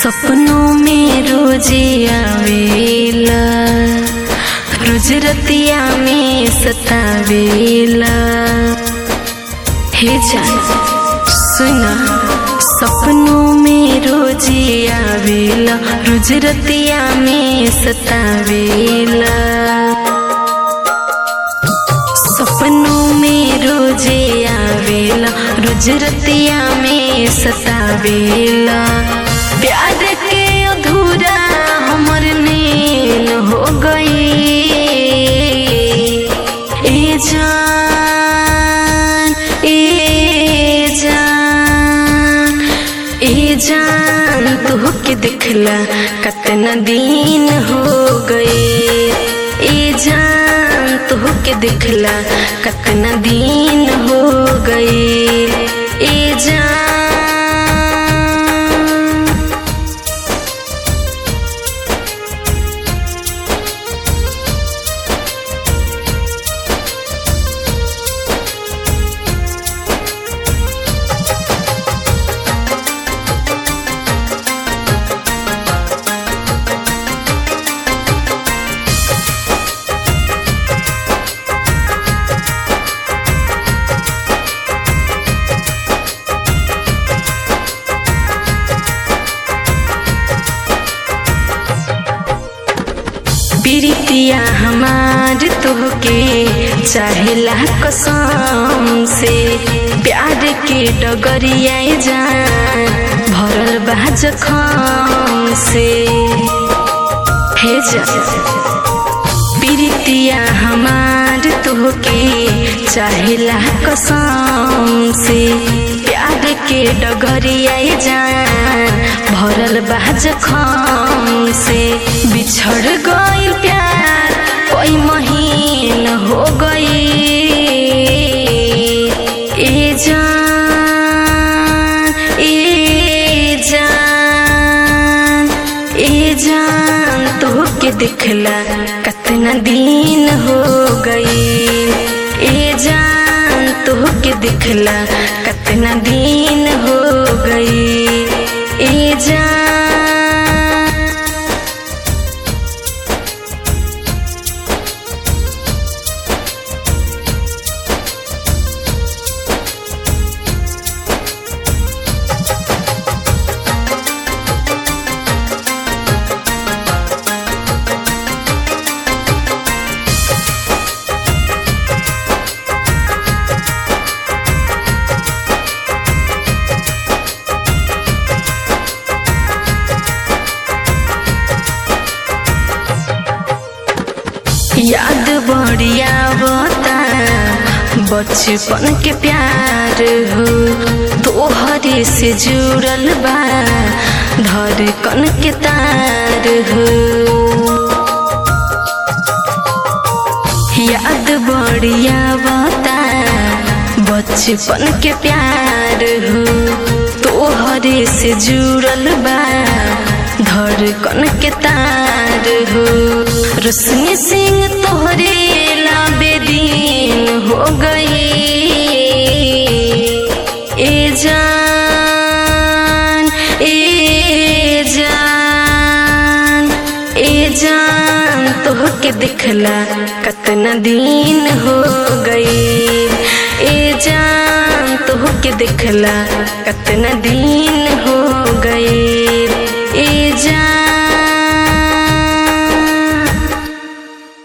सपनों में रोजे आवेला रोज रतिया में सतावेला हे जान सुना सपनों में रोजे आवेला रोज रतिया में सतावेला सपनों में रोजे आवेला रोज रतिया में सतावेला प्यार के अधूरा हमर नील हो गई ए जान ए जान ए जान तू के दिखला कतना दिन हो गए ए जान तू के दिखला कतना दिन हो गए ए जान प्रीतिया हमार तोहके चाहेला कसम से प्यार के डगरिया जान भरल बा जखम से हे जा प्रीतिया हमार तोहके चाहेला कसम से प्यार के डगरिया जान भरल बा जखम से बिछड़ गई प्यार कोई महीन हो गई ए जान ए जान ए जान तो के दिखला कतना दिन हो गई ए जान तो के दिखला कतना दिन हो गई ए जान याद बढ़िया बता बचपन के प्यार हो तोहरे से जुड़ल बा धड़कन के तार हो याद बढ़िया बता बचपन के प्यार हो तोहरे से जुड़ल बा धड़कन के तार हो रोशनी सिंह तोहरे लाबेदीन हो गई ए जान ए जान ए जान तोहके दिखला कतना दिन हो गई ए जान तोहके दिखला कतना दिन हो गई ए जान